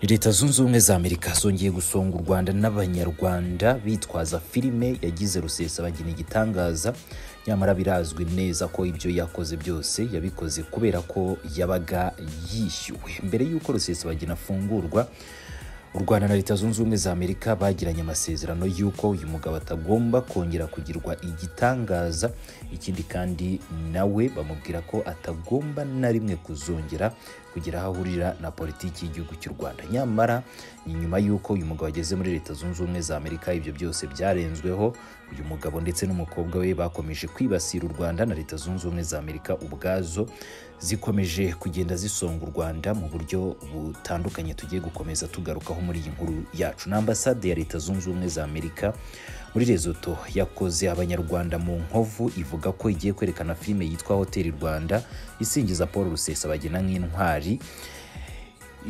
leta zunze ubumwe za amerika zongeye gusonga u rwanda n'abanyarwanda bitwaza filime yagize rusesabagina igitangaza nyamara birazwi neza ko ibyo yakoze byose yabikoze kubera ko yabaga yishyuwe mbere y'uko rusesabagina afungurwa u rwanda na leta zunze ubumwe za amerika bagiranye amasezerano y'uko uyu mugabo atagomba kongera kugirwa igitangaza ikindi kandi nawe bamubwira ko atagomba na rimwe kuzongera kugira aho ahurira na politiki y'igihugu cy'u rwanda nyamara ni nyuma y'uko uyu mugabo ageze muri leta zunze ubumwe za amerika ibyo byose byarenzweho uyu mugabo ndetse n'umukobwa we bakomeje kwibasira u rwanda na leta zunze ubumwe za amerika ubwazo zikomeje kugenda zisonga u rwanda mu buryo butandukanye tugiye gukomeza tugarukaho muri iyi nkuru yacu na ambasade ya leta zunze ubumwe za amerika muri rezoto yakoze abanyarwanda mu nkovu ivuga ko igiye kwerekana filime yitwa hoteli rwanda isingiza paul rusesabagina nk'intwari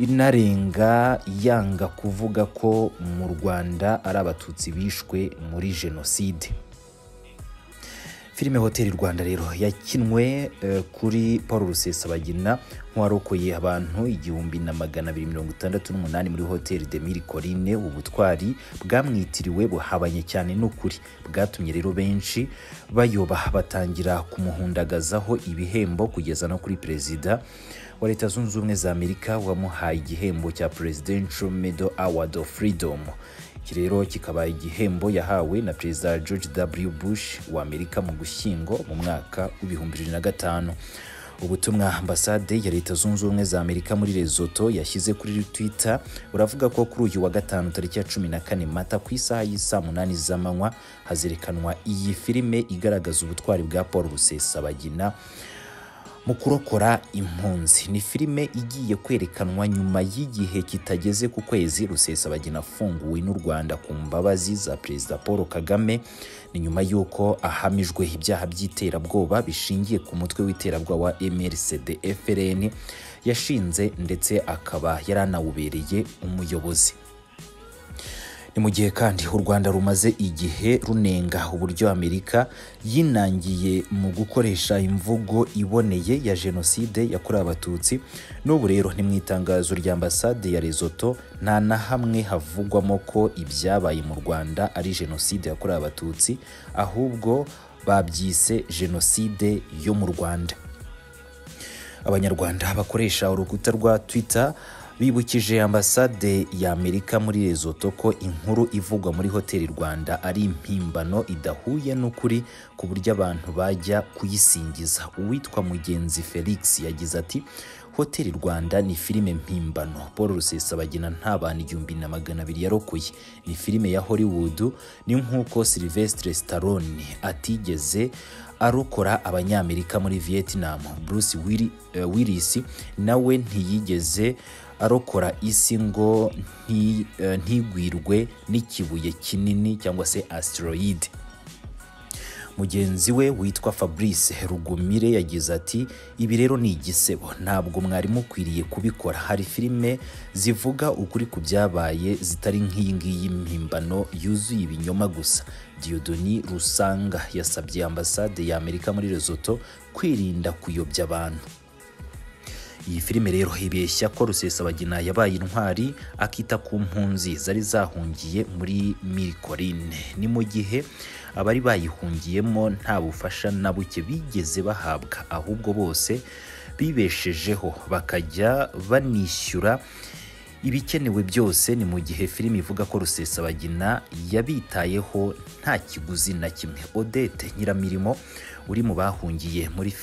inarenga yanga kuvuga ko mu rwanda ari abatutsi bishwe muri jenoside filime hoteli rwanda rero yakinwe eh, kuri paul rusesabagina nk'uwarokoye abantu igihumbi na magana abiri mirongo itandatu n'umunani muri hoteli de mille corine ubutwari bwamwitiriwe buhabanye cyane n'ukuri bwatumye rero benshi bayoba batangira kumuhundagazaho ibihembo kugeza no kuri perezida wa leta zunze ubumwe za amerika wamuhaye igihembo cya presidential medal award of freedom iki rero kikaba igihembo yahawe na perezida george w bush wa amerika mu gushyingo mu mwaka w'ibihumbi bibiri na gatanu ubutumwa ambasade ya leta zunze ubumwe za amerika muri rezoto yashyize kuri twitter buravuga ko kuri uyu wa gatanu tariki ya cumi na kane mata ku isaha y'isaa munani z'amanywa hazerekanwa iyi filime igaragaza ubutwari bwa paul rusesabagina mu kurokora impunzi ni filime igiye kwerekanwa nyuma y'igihe kitageze ku kwezi rusesabagina afunguwe n'u rwanda ku mbabazi za perezida paul kagame ni nyuma y'uko ahamijwe ibyaha by'iterabwoba bishingiye ku mutwe w'iterabwoba wa mrcd frn yashinze ndetse akaba yaranawubereye umuyobozi ni mu gihe kandi u rwanda rumaze igihe runenga uburyo amerika yinangiye mu gukoresha imvugo iboneye ya jenoside yakorewe abatutsi n'ubu rero ni mu itangazo rya ambasade ya rezoto nta na hamwe havugwamo ko ibyabaye mu rwanda ari jenoside yakorewe abatutsi ahubwo babyise jenoside yo mu rwanda abanyarwanda bakoresha urukuta rwa twitter bibukije ambasade ya amerika muri rezoto ko inkuru ivugwa muri hoteli rwanda ari impimbano idahuye n'ukuri ku buryo abantu bajya kuyisingiza uwitwa mugenzi felix yagize ati hoteli rwanda ni filime mpimbano paul rusesabagina nta bantu igihumbi na magana abiri yarokoye ni filime ya hollywood ni nk'uko sylvestre stallone atigeze arokora abanyamerika muri vietnam bruce willis nawe ntiyigeze arokora isi ngo ntigwirwe n'ikibuye kinini cyangwa se asteroide mugenzi we witwa fabrice rugumire yagize ati ibi rero ni igisebo ntabwo mwari mukwiriye kubikora hari filime zivuga ukuri ku byabaye zitari nk'iyi ngiyi mpimbano yuzuye ibinyoma gusa diodoni rusanga yasabye ambasade ya amerika muri rezoto kwirinda kuyobya abantu iyi filime rero ibeshya ko rusesabagina yabaye intwari akita ku mpunzi zari zahungiye muri mirikorine ni mu gihe abari bayihungiyemo nta bufasha na buke bigeze bahabwa ahubwo bose bibeshejeho bakajya banishyura ibikenewe byose ni mu gihe filime ivuga ko rusesabagina yabitayeho nta kiguzi na kimwe odette nyiramirimo uri mu bahungiye muri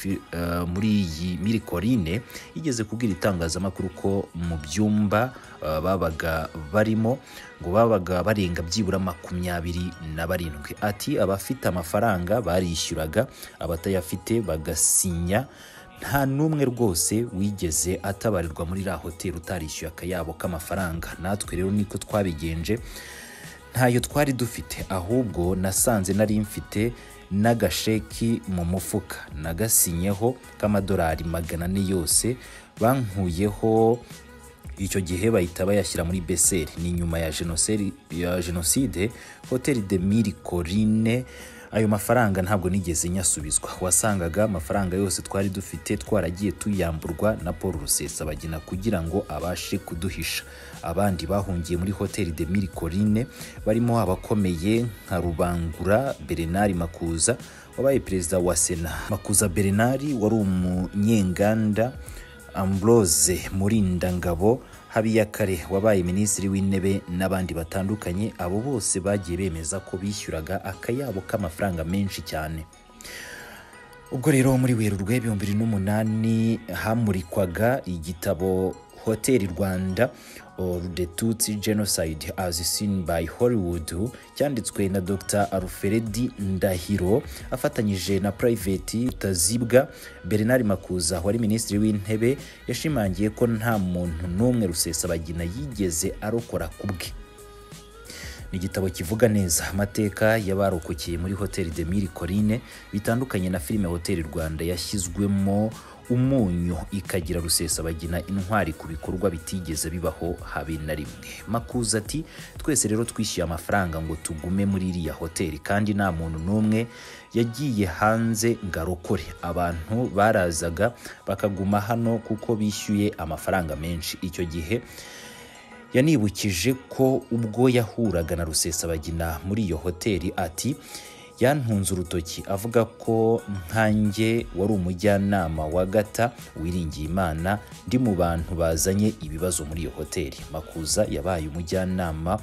muri iyi mirikorine yigeze kubwira itangazamakuru ko mu byumba babaga barimo ngo babaga barenga byibura makumyabiri na barindwi ati abafite amafaranga barishyuraga abatayafite bagasinya nta n'umwe rwose wigeze atabarirwa muri ra hoteli utarishyuye akayabo k'amafaranga natwe rero niko twabigenje ntayo twari dufite ahubwo nasanze nari mfite n'agasheki mu mufuka nagasinyeho k'amadolari magana ane yose bankuyeho icyo gihe bahita bayashyira muri beseri ni nyuma ya jenoside hoteli de mille corine ayo mafaranga ntabwo nigeze nyasubizwa wasangaga amafaranga yose twari dufite twaragiye tuyamburwa na paul rusesabagina kugira ngo abashe kuduhisha abandi bahungiye muri hoteli de mille corine barimo abakomeye nka rubangura berenari makuza wabaye perezida wa sena makuza berenari wari umunyenganda ambrose murindangabo habiyakare wabaye minisitiri w'intebe n'abandi batandukanye abo bose bagiye bemeza ko bishyuraga akayabo k'amafaranga menshi cyane ubwo rero muri werurwe ibihumbi bibiri n'umunani hamurikwaga igitabo hoteli rwanda or the tutsi genocide as seen by hollywood cyanditswe na dr aruferedi ndahiro afatanyije na private tazibwa bernard makuza wari minisitiri w'intebe yashimangiye ko nta muntu n'umwe rusesabagina yigeze arokora ku bwe ni igitabo kivuga neza amateka y'abarokokeye muri hoteli de mille corine bitandukanye na filime hoteli rwanda yashyizwemo umunyu ikagira rusesabagina intwari ku bikorwa bitigeze bibaho habe na rimwe makuza ati twese rero twishyuye amafaranga ngo tugume muri iriya hoteli kandi nta muntu n'umwe yagiye hanze ngo arokore abantu barazaga bakaguma hano kuko bishyuye amafaranga menshi icyo gihe yanibukije ko ubwo yahuraga na rusesabagina muri iyo hoteli ati yantunze urutoki avuga ko nkanjye wari umujyanama wa gata wiringiye imana ndi mu bantu bazanye ibibazo muri iyo hoteli makuza yabaye umujyanama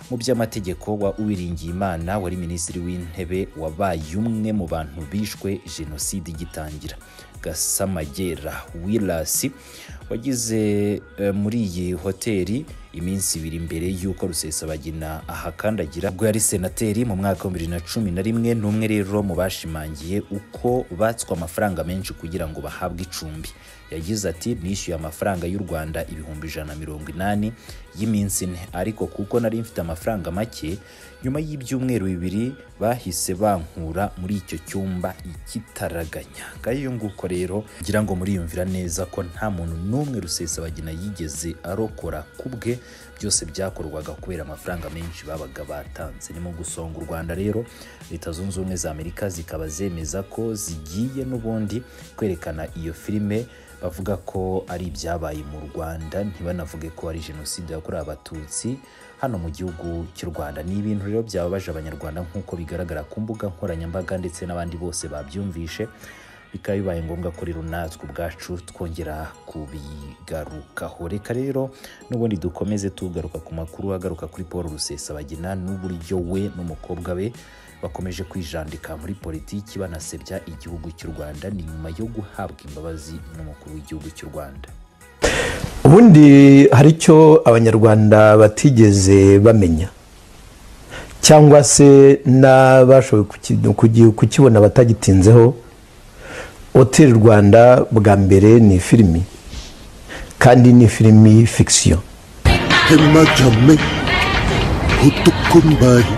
mu by'amategeko wa uwiringiye imana wari minisitiri w'intebe wabaye umwe mu bantu bishwe jenoside igitangira gasamagera wirasi wagize muri iyi hoteli iminsi ibiri mbere y'uko rusesabagina ahakandagira ubwo yari senateri mu mwaka wa bibiri na cumi na rimwe n'umwe rero mu bashimangiye uko batswe amafaranga menshi kugira ngo bahabwe icumbi yagize ati nishyuye amafaranga y'u rwanda ibihumbi ijana na mirongo inani y'iminsi ine ariko kuko nari mfite amafaranga make nyuma y'ibyumweru bibiri bahise bankura muri icyo cyumba ikitaraganya ngayo nguko rero ngira ngo muriyumvira neza ko nta muntu n'umwe rusesabagina yigeze arokora ku bwe byose byakorwaga kubera amafaranga menshi babaga batanze ni mu gusonga u rwanda rero leta zunze ubumwe za amerika zikaba zemeza ko zigiye n'ubundi kwerekana iyo filime bavuga ko ari ibyabaye mu rwanda ntibanavuge ko ari jenoside yakorewe abatutsi hano mu gihugu cy'u rwanda ni ibintu rero byababaje abanyarwanda nk'uko bigaragara ku mbuga nkoranyambaga ndetse n'abandi bose babyumvishe bikaba bibaye ngombwa ko rero natwe ubwacu twongera kubigarukaho reka rero n'ubundi dukomeze tugaruka ku makuru agaruka kuri paul rusesabagina n'uburyo we n'umukobwa we bakomeje kwijandika muri politiki banasebya igihugu cy'u rwanda ni nyuma yo guhabwa imbabazi n'umukuru w'igihugu cy'u rwanda ubundi hari icyo abanyarwanda batigeze bamenya cyangwa se n'abashoboye kukibona batagitinzeho hoteli rwanda bwa mbere ni filimi kandi ni filimi fikisiyo hema jame utukumbayi